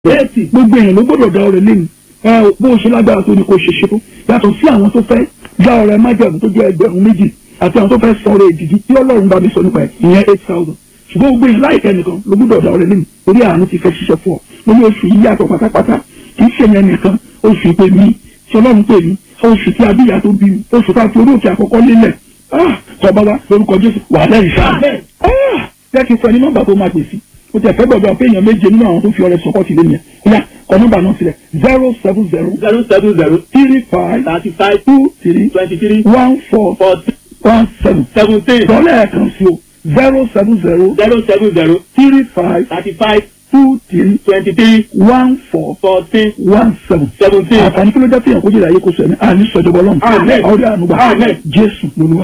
bẹ́ẹ̀ sì gbogbo èèyàn ló gbọ́dọ̀ dá ọrẹ lẹ́nu ẹ bó o ṣe lágbára tó ní kó ṣe ṣe tó yàtọ̀ sí àwọn tó fẹ́ dá ọrẹ májẹ̀mú tó jẹ́ ẹgbẹ̀rún méjì àti àwọn tó fẹ́ san ọrẹ ìdìdí tí ọlọ́run bá mi sọ nípa ẹ̀ ìyẹn eight thousand ṣùgbọ́n gbogbo èèyàn láìpẹ́ nìkan ló gbọ́dọ̀ dá ọrẹ lẹ́nu orí àánú ti fẹ́ ṣiṣẹ́ fún ọ mo ní oṣù yìí yàtọ̀ pátápátá kì í ṣe yẹn nìkan oṣù ìpè mi tí ọlọ́run pè mí oṣù tí abíyá tó bí mi oṣù ká fi orí òkè àkọ́kọ́ lélẹ̀ tọ́ba wa lórúkọ jésù wà lẹ́yìn sáà jẹ́ kí n fọ ẹni nọ́mbà tó máa pè sí o tẹ fẹ́ gbọ́dọ̀ pé èèyàn méje nínú àwọn tó fi ọrẹ sọkọ sílẹ̀ yẹn kóyà kọ nọ́mbà náà sílẹ̀ zero seven zero zero seven zero three five thirty five two three twenty three one four forty one seven seventeen dọ́là ẹ̀kan sí o zero seven zero zero seven zero three five thirty five two three twenty three one four fourteen one seven. seventeen. àǹfààní kí ló jẹ́ pé èèyàn kó jẹ́ ìdáyé kó sọ ẹ̀mí àní sọ̀jọ̀bọ̀ ọlọ́run Amen. ọ̀rẹ́ ànúgbà Amen. jésù lolúwa.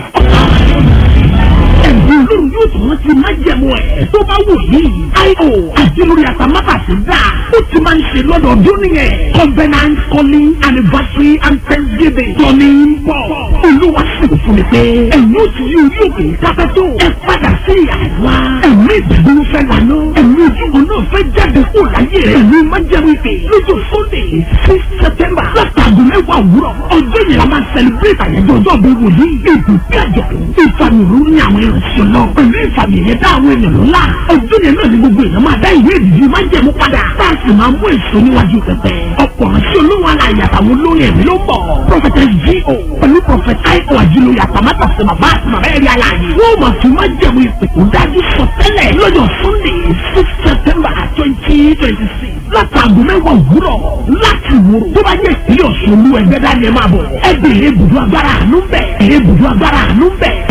ẹ̀bùn olórí yóò tún rántí májẹ̀mú ẹ̀ tó bá wù yìí. io àti lórí àtàmátàsí dà ó ti máa ń ṣe lọ́dọọdún nìyẹn. covenant calling anniversary and thanksgiving tọ́ni ń bọ̀. olúwa sì fún mi pé ẹ̀yin ó ti yí orí òkè dábẹ́ tó. ẹ padà sí àwa. ẹ̀mí ìdàgbọ́n fẹ́ lànà. ẹ̀mí ojúbọ náà fẹ́ jáde kó láyé rẹ̀. ẹ̀mí májẹ̀mú ìpè lọ́jọ́ sunday six september látàgùn mẹ́wàá òwúrọ̀. ọjọ́ yẹn la máa celebrate àyájọ́ ọjọ́ bí wòlíì. èdè bí àjọ̀dún. ìfàmìrú ní àwọn ìrìnsì náà. pẹ̀lú ìfàmì yẹn dá àwọn èèyàn lọ́la. ọjọ́ yẹn náà ni gbogbo èèyàn máa dá ìwé ìdìbò máa jẹ̀mú padà. bá a sì máa mú èso níwájú pẹpẹ. ọ̀pọ̀ ránṣẹ́ olóhùn aláya àtàwọn olórin ẹ̀mí ló ń bọ̀. prophetess G.O. pẹ̀lú prophet I.O. àjùlọ yàtàmátà sí bàbá àti bàbá ẹ̀rí aláàyè. wọ́n máa fi máa jẹ̀mú ìpè tó dájú sọ tẹ́lẹ̀ lọ́jọ́ sunday six september twenty twenty six látàgùn mẹ́wàá òwúrọ̀ láti wúrò tó bá yẹ ìpínlẹ̀ ọ̀ṣun olú ẹgbẹ́ dání ẹ máa bọ̀ ẹ bèrè ibùdó agbára àánú bẹ̀ ẹ bèrè ibùdó agbára àánú bẹ̀